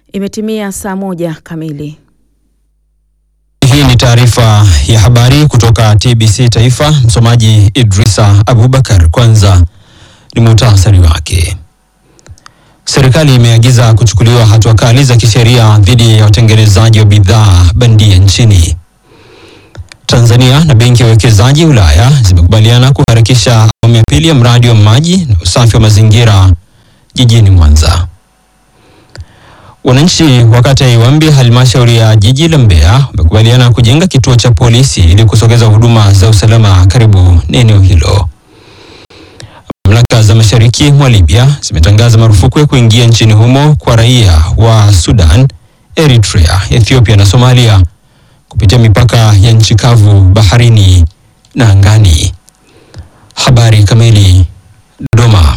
Imetimia saa moja kamili. Hii ni taarifa ya habari kutoka TBC Taifa. Msomaji Idrisa Abubakar. Kwanza ni muhtasari wake. Serikali imeagiza kuchukuliwa hatua kali za kisheria dhidi ya watengenezaji wa bidhaa bandia nchini. Tanzania na Benki ya Uwekezaji Ulaya zimekubaliana kuharakisha awamu ya pili ya mradi wa maji na usafi wa mazingira jijini Mwanza. Wananchi wa kata ya Iwambi halmashauri ya jiji la Mbeya wamekubaliana kujenga kituo cha polisi ili kusogeza huduma za usalama karibu na eneo hilo. Mamlaka za mashariki mwa Libya zimetangaza marufuku ya kuingia nchini humo kwa raia wa Sudan, Eritrea, Ethiopia na Somalia kupitia mipaka ya nchi kavu, baharini na angani. Habari kamili. Dodoma.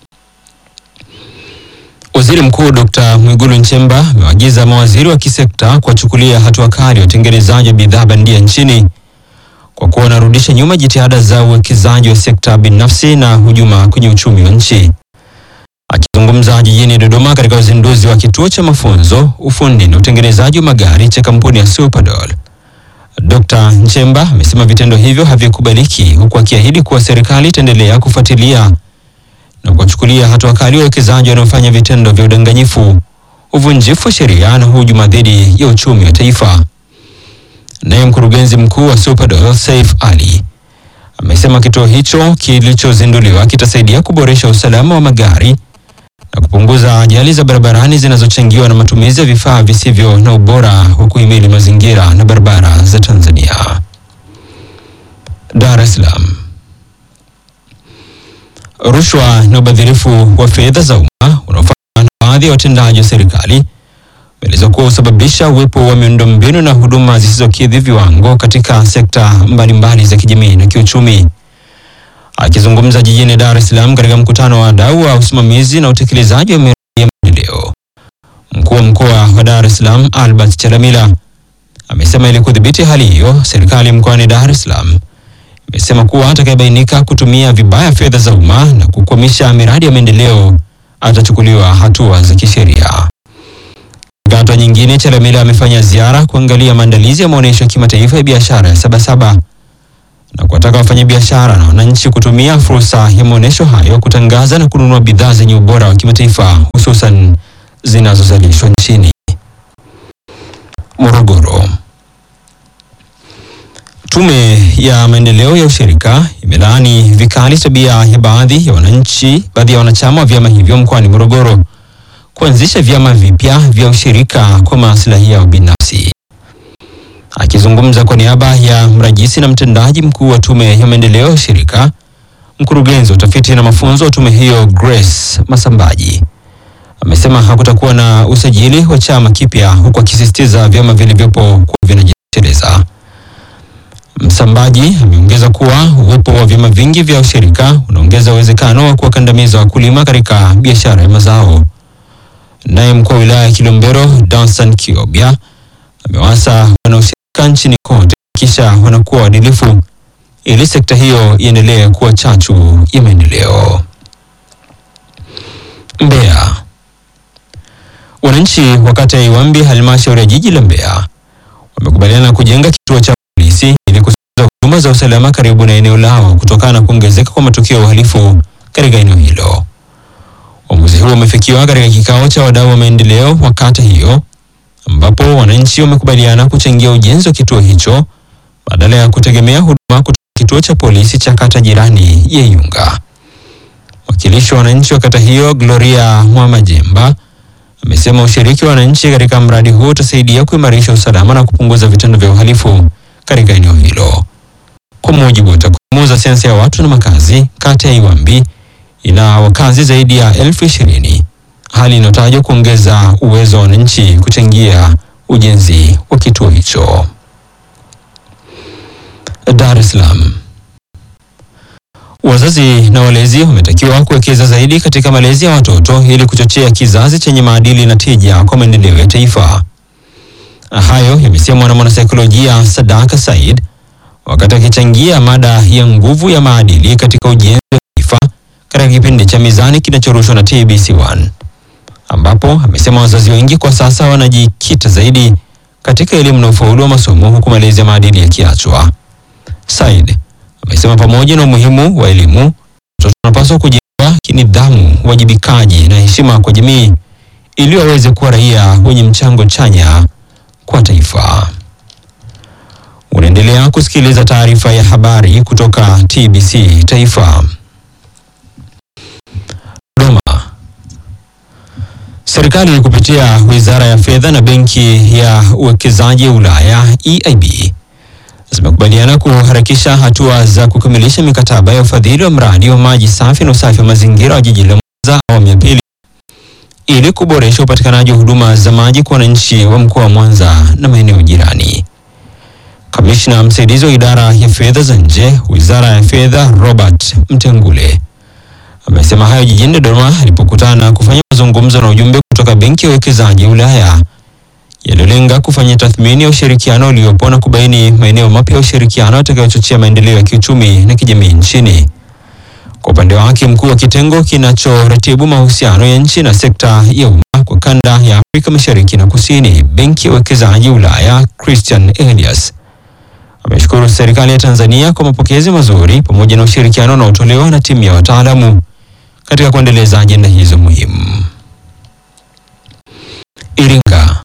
Waziri Mkuu Dr. Mwigulu Nchemba amewaagiza mawaziri wa kisekta kuwachukulia hatua kali watengenezaji wa bidhaa bandia nchini kwa kuwa wanarudisha nyuma jitihada za uwekezaji wa sekta binafsi na hujuma kwenye uchumi wa nchi. Akizungumza jijini Dodoma katika uzinduzi wa kituo cha mafunzo, ufundi na utengenezaji wa magari cha kampuni ya Superdoll, Dr. Nchemba amesema vitendo hivyo havikubaliki, huku akiahidi kuwa serikali itaendelea kufuatilia na kuwachukulia hatua kali wawekezaji wanaofanya vitendo vya udanganyifu, uvunjifu wa sheria na hujuma dhidi ya uchumi wa taifa. Naye mkurugenzi mkuu wa Superdoll Saif Ali amesema kituo hicho kilichozinduliwa kitasaidia kuboresha usalama wa magari na kupunguza ajali za barabarani zinazochangiwa na matumizi ya vifaa visivyo na ubora wa kuhimili mazingira na barabara za Tanzania. Dar es Salaam. Rushwa na ubadhirifu wa fedha za umma unaofanywa na baadhi ya watendaji wa serikali umeelezwa kuwa husababisha uwepo wa miundombinu na huduma zisizokidhi viwango katika sekta mbalimbali za kijamii na kiuchumi. Akizungumza jijini Dar es Salaam katika mkutano wa wadau wa usimamizi na utekelezaji wa miradi ya maendeleo, mkuu wa mkoa wa Dar es Salaam Albert Chalamila amesema ili kudhibiti hali hiyo, serikali mkoani Dar es Salaam imesema kuwa atakayebainika kutumia vibaya fedha za umma na kukwamisha miradi ya maendeleo atachukuliwa hatua za kisheria. Katika hatua nyingine, Chalamila amefanya ziara kuangalia maandalizi ya maonyesho ya kimataifa ya biashara ya Sabasaba na kuwataka wafanyabiashara na wananchi kutumia fursa ya maonyesho hayo kutangaza na kununua bidhaa zenye ubora wa kimataifa hususan zinazozalishwa nchini. Morogoro. Tume ya maendeleo ya ushirika imelaani vikali tabia ya baadhi ya wananchi, baadhi ya wanachama wa vyama hivyo mkoani Morogoro kuanzisha vyama vipya vya ushirika kwa maslahi yao binafsi. Akizungumza kwa niaba ya mrajisi na mtendaji mkuu wa tume ya maendeleo ya ushirika, mkurugenzi wa utafiti na mafunzo wa tume hiyo Grace Masambaji amesema hakutakuwa na usajili wa chama kipya, huku akisisitiza vyama vilivyopo kuwa vinajitekeleza. Msambaji ameongeza kuwa uwepo wa vyama vingi vya ushirika unaongeza uwezekano wa kuwakandamiza wakulima katika biashara ya mazao. Naye mkuu wa wilaya ya Kilombero Dansan Kiobya amewasa wanaoshirika nchini kote kisha wanakuwa waadilifu ili sekta hiyo iendelee kuwa chachu ya maendeleo. Mbeya. Wananchi wa kata ya Iwambi halmashauri ya jiji la Mbeya wamekubaliana kujenga kituo cha polisi ili kusaidia huduma za usalama karibu na eneo lao kutokana na kuongezeka kwa matukio ya uhalifu katika eneo hilo. Uamuzi huo umefikiwa katika kikao cha wadau wa maendeleo wa kata hiyo ambapo wananchi wamekubaliana kuchangia ujenzi wa kituo hicho badala ya kutegemea huduma kutoka kituo cha polisi cha kata jirani ya Iunga. Mwakilishi wa wananchi wa kata hiyo Gloria Mwamajemba amesema ushiriki wa wananchi katika mradi huo utasaidia kuimarisha usalama na kupunguza vitendo vya uhalifu katika eneo hilo. Kwa mujibu wa takwimu za sensa ya watu na makazi, kata ya Iwambi ina wakazi zaidi ya elfu ishirini, hali inayotajwa kuongeza uwezo wa wananchi kuchangia ujenzi wa kituo hicho. Dar es Salaam. Wazazi na walezi wametakiwa kuwekeza zaidi katika malezi ya watoto ili kuchochea kizazi chenye maadili na tija kwa maendeleo ya taifa. Hayo yamesemwa na mwanasaikolojia Sadaka Said wakati akichangia mada ya nguvu ya maadili katika ujenzi wa taifa katika kipindi cha Mizani kinachorushwa na TBC1. ambapo amesema wazazi wengi kwa sasa wanajikita zaidi katika elimu na ufaulu wa masomo huku malezi ya maadili yakiachwa. Said amesema pamoja na umuhimu wa elimu, watoto wanapaswa kujenga kinidhamu, uwajibikaji na heshima kwa jamii ili waweze kuwa raia wenye mchango chanya kwa taifa. Unaendelea kusikiliza taarifa ya habari kutoka TBC Taifa. Dodoma. Serikali kupitia Wizara ya Fedha na Benki ya Uwekezaji Ulaya EIB zimekubaliana kuharakisha hatua za kukamilisha mikataba ya ufadhili wa mradi wa maji safi na usafi wa mazingira wa jiji la Mwanza awamu ya pili ili kuboresha upatikanaji wa huduma za maji kwa wananchi wa mkoa wa Mwanza na maeneo jirani. Kamishna msaidizi wa idara ya fedha za nje, Wizara ya Fedha, Robert Mtengule amesema hayo jijini Dodoma alipokutana kufanya mazungumzo na ujumbe kutoka Benki ya Uwekezaji Ulaya yaliyolenga kufanya tathmini ya ushirikiano uliopo na kubaini maeneo mapya ya ushirikiano yatakayochochea maendeleo ya kiuchumi na kijamii nchini. Kwa upande wake, mkuu wa kitengo kinachoratibu mahusiano ya nchi na sekta ya umma kwa kanda ya Afrika Mashariki na Kusini, Benki ya Uwekezaji Ulaya, Christian Elias ameshukuru serikali ya Tanzania kwa mapokezi mazuri pamoja na ushirikiano unaotolewa na timu ya wataalamu katika kuendeleza ajenda hizo muhimu. Iringa.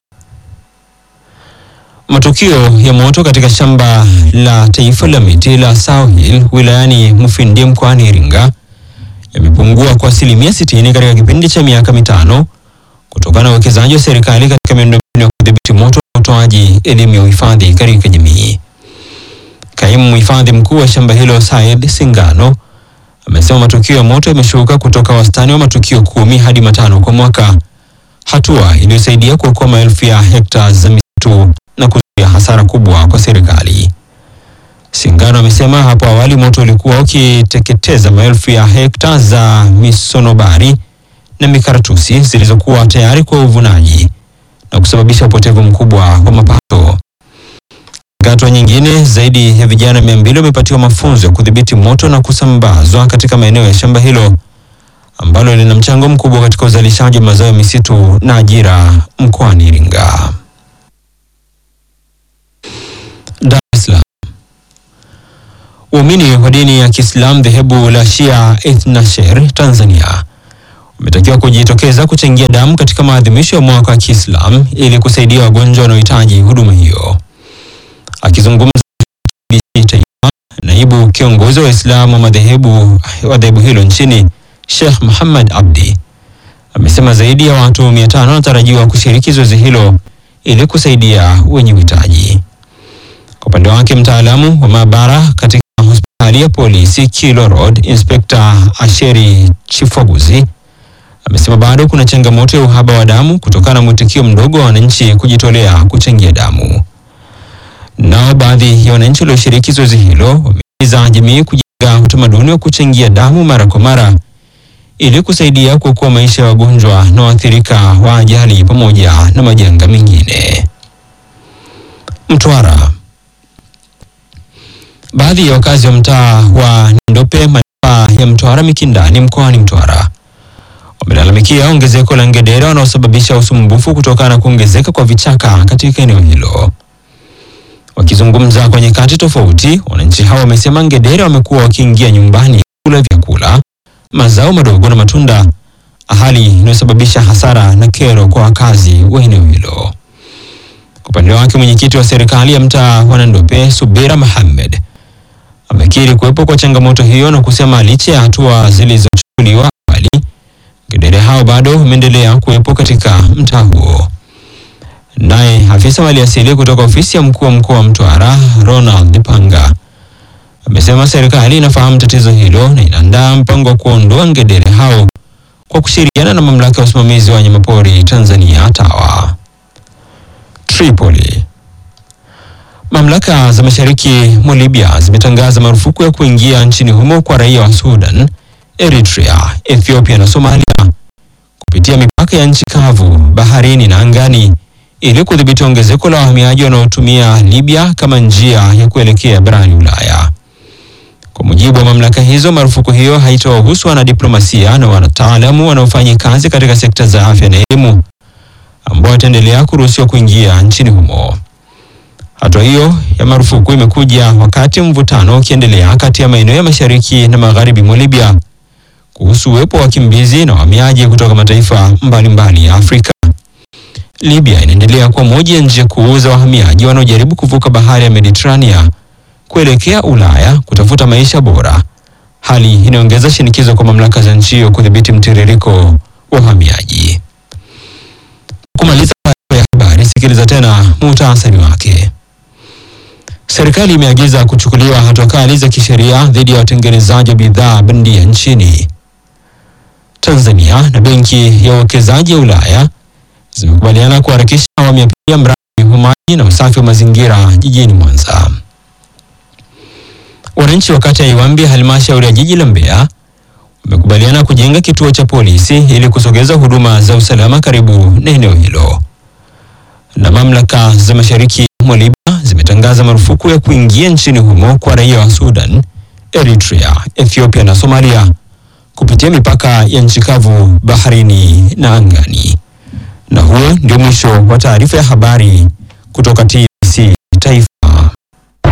Matukio ya moto katika shamba la taifa la miti la South Hill wilayani Mufindi mkoani Iringa yamepungua kwa asilimia 60 katika kipindi cha miaka mitano kutokana na uwekezaji wa serikali katika miundombinu ya kudhibiti moto na utoaji elimu ya uhifadhi katika jamii. Kaimu mhifadhi mkuu wa shamba hilo Said Singano amesema matukio ya moto yameshuka kutoka wastani wa matukio kumi hadi matano kwa mwaka, hatua iliyosaidia kuokoa maelfu ya hekta za misitu na kuzuia hasara kubwa kwa serikali. Singano amesema hapo awali moto ulikuwa ukiteketeza maelfu ya hekta za misonobari na mikaratusi zilizokuwa tayari kwa uvunaji na kusababisha upotevu mkubwa wa mapato. Hatua nyingine, zaidi ya vijana mia mbili wamepatiwa mafunzo ya kudhibiti moto na kusambazwa katika maeneo ya shamba hilo ambalo lina mchango mkubwa katika uzalishaji wa mazao ya misitu na ajira mkoani Iringa. Dar es Salaam. Waumini wa dini ya Kiislamu dhehebu la Shia Ithnasher Tanzania wametakiwa kujitokeza kuchangia damu katika maadhimisho ya mwaka wa Kiislamu ili kusaidia wagonjwa wanaohitaji huduma hiyo. Akizungumza TBC Taifa, naibu kiongozi wa Waislamu wa madhehebu wa dhehebu hilo nchini Sheikh Muhammad Abdi amesema zaidi ya watu 500 wanatarajiwa kushiriki zoezi hilo ili kusaidia wenye uhitaji. Kwa upande wake, mtaalamu wa maabara katika hospitali ya polisi Kilo Road, Inspector Asheri Chifoguzi amesema bado kuna changamoto ya uhaba wa damu kutokana na mwitikio mdogo wa wananchi kujitolea kuchangia damu. Nao baadhi ya wananchi walioshiriki zoezi hilo wamehimiza jamii kujenga utamaduni wa kuchangia damu mara kwa mara ili kusaidia kuokoa maisha ya wagonjwa na waathirika wa ajali pamoja na majanga mengine. Mtwara. Baadhi ya wakazi wa mtaa wa Ndope manispaa ya Mtwara Mikindani mkoani Mtwara wamelalamikia ongezeko la ngedere wanaosababisha usumbufu kutokana na kuongezeka kwa vichaka katika eneo hilo. Wakizungumza kwa nyakati tofauti, wananchi hao wamesema ngedere wamekuwa wakiingia nyumbani kula vyakula, mazao madogo na matunda, hali inayosababisha hasara na kero kwa wakazi wa eneo hilo. Kwa upande wake, mwenyekiti wa serikali ya mtaa wa Nandope Subira Mohamed amekiri kuwepo kwa changamoto hiyo na kusema licha ya hatua zilizochukuliwa awali, ngedere hao bado wameendelea kuwepo katika mtaa huo. Naye afisa maliasili kutoka ofisi ya mkuu wa mkoa wa Mtwara Ronald Panga amesema serikali inafahamu tatizo hilo na inaandaa mpango wa kuondoa ngedere hao kwa kushirikiana na mamlaka ya usimamizi wa wanyamapori Tanzania TAWA. Tripoli. Mamlaka za mashariki mwa Libya zimetangaza marufuku ya kuingia nchini humo kwa raia wa Sudan, Eritrea, Ethiopia na Somalia kupitia mipaka ya nchi kavu, baharini na angani ili kudhibiti ongezeko la wahamiaji wanaotumia Libya kama njia ya kuelekea barani Ulaya. Kwa mujibu wa mamlaka hizo, marufuku hiyo haitawahusu wanadiplomasia na wataalamu wanaofanya kazi katika sekta za afya na elimu ambao wataendelea kuruhusiwa kuingia nchini humo. Hatua hiyo ya marufuku imekuja wakati mvutano ukiendelea kati ya maeneo ya mashariki na magharibi mwa Libya kuhusu uwepo wa wakimbizi na wahamiaji kutoka mataifa mbalimbali ya Afrika. Libya inaendelea kuwa moja ya njia kuu za wahamiaji wanaojaribu kuvuka bahari ya Mediterania kuelekea Ulaya kutafuta maisha bora, hali inayoongeza shinikizo kwa mamlaka za nchi hiyo kudhibiti mtiririko wa wahamiaji. Kumaliza taarifa ya habari, sikiliza tena muhtasari wake. Serikali imeagiza kuchukuliwa hatua kali za kisheria dhidi ya watengenezaji wa bidhaa bandia nchini. Tanzania na Benki ya Uwekezaji ya Ulaya zimekubaliana kuharakisha awamu ya pili ya mradi wa maji na usafi wa mazingira jijini Mwanza. Wananchi wa kata ya Iwambi halmashauri ya jiji la Mbeya wamekubaliana kujenga kituo cha polisi ili kusogeza huduma za usalama karibu na eneo hilo. Na mamlaka za mashariki mwa Libya zimetangaza marufuku ya kuingia nchini humo kwa raia wa Sudan, Eritrea, Ethiopia na Somalia kupitia mipaka ya nchi kavu, baharini na angani. Na huo ndio mwisho wa taarifa ya habari kutoka TBC Taifa.